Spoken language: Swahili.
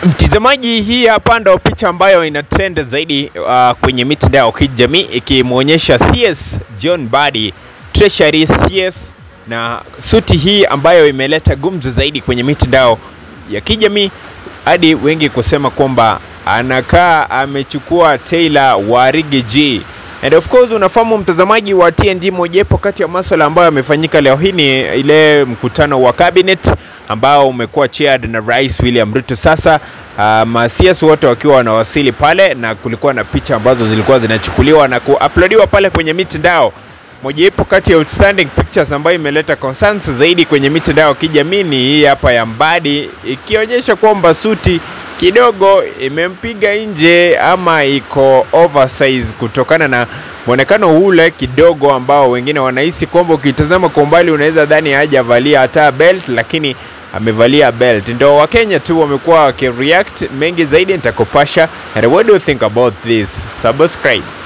Mtazamaji, hii hapa ndo picha ambayo ina trend zaidi uh, kwenye mitandao ya kijamii ikimwonyesha CS John Mbadi Treasury CS na suti hii ambayo imeleta gumzo zaidi kwenye mitandao ya kijamii hadi wengi kusema kwamba anakaa amechukua Taylor Warigi G. And of course unafahamu mtazamaji wa TNG, mojawapo kati ya maswala ambayo yamefanyika leo hii ni ile mkutano wa cabinet ambao umekuwa chaired na Rais William Ruto. Sasa uh, masiasa wote wakiwa wanawasili pale, na kulikuwa na picha ambazo zilikuwa zinachukuliwa na kuuploadiwa pale kwenye mitandao. Mojawapo kati ya outstanding pictures ambayo imeleta concerns zaidi kwenye mitandao ya kijamii ni hii hapa ya Mbadi, ikionyesha kwamba suti kidogo imempiga nje ama iko oversize kutokana na mwonekano ule kidogo ambao wengine wanahisi kwamba ukitazama kwa umbali unaweza dhani hajavalia hata belt, lakini amevalia belt. Ndio Wakenya tu wamekuwa wakireact mengi zaidi, nitakupasha. And what do you think about this? Subscribe.